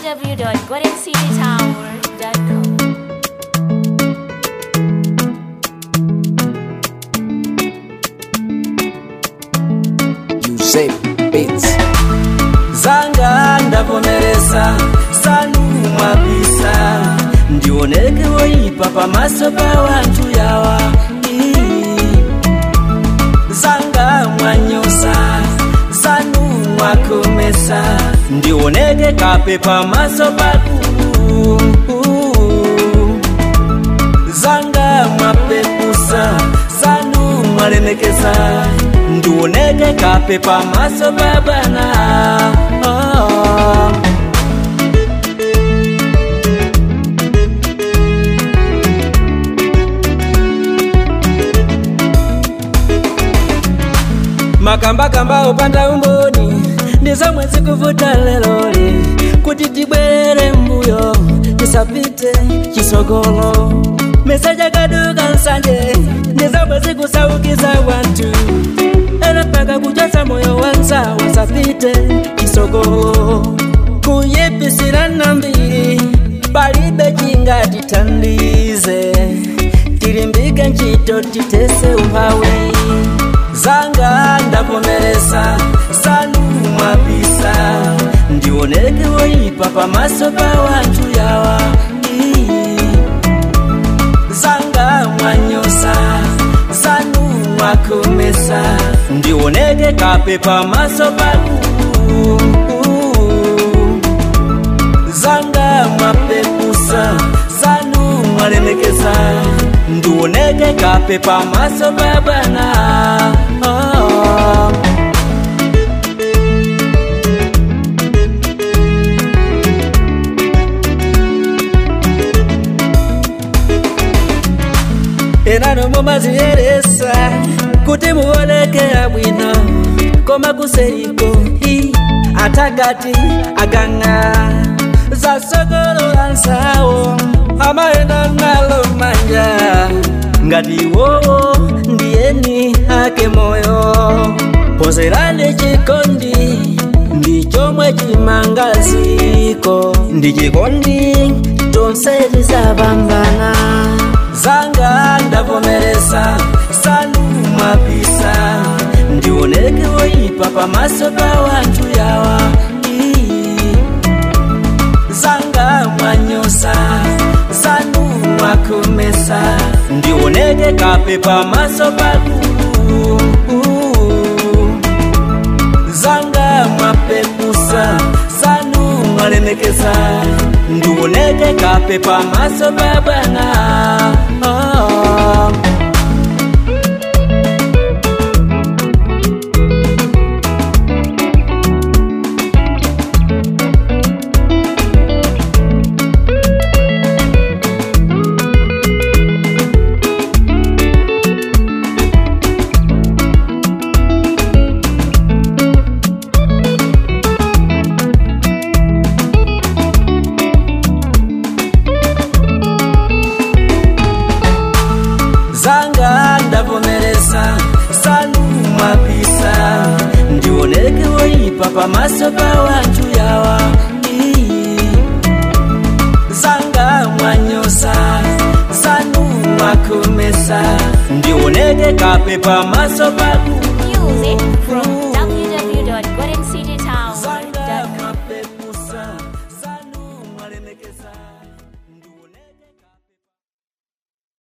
www.goldencitytower.com. Yusef Beats. zanga ndavomeresa sanumwabisa ndioneke woipa pamaso pa wantu yawa Ii. zanga mwanyosa sanumwakomesa ndioneke kape pamaso pakulu zanga mwapekusa sanu mwalemekeza ndioneke kape pamaso pa bwana oh. makambakamba opanda umboni ndizomwe zikuvuta leloli kuti tibwerere mbuyo tisapite chisogolo meseja kaduka nsanje ndizomwe zikusaukiza wantu era mpaka kuchosa moyo wanza wasapite chisogolo kuyipisira nambiri palibe chingatithandize tilimbike ntchito titese umphawi zanga ndavomeresa sanumwabisa ndioneke woipa pamaso pa wantu yawa Ii. zanga mwanyosa sanumwakomesa ndioneke kape pamaso pakulu zanga mwapekusa sanu mwalemekeza ndioneke kape pamaso pa bwana oh. enano mumaziyeresa kuti muoneke bwino koma kuseriko i atagati aganga zasogolola nsawo amaenda nalo manja ngati iwowo ndiyeni ake moyo pozerani chikondi ndi chomwe chimangaziko ndi chikondi tonse tizapambana zanga ndavomeresa sanumwabisa ndioneke woipa pamaso pa wantu yawa Ii. zanga mwanyosa sanumwakomesa ndioneke kape pamaso pakulu zanga mwapekusa sanu mwalemekeza ndioneke kape pamaso pa bwana oh. zanga ndavomeresa sanumwabisa ndioneke woipa pamaso pa wantu yawa Ii. zanga mwanyosa sanumwakomesa ndioneke kape pamaso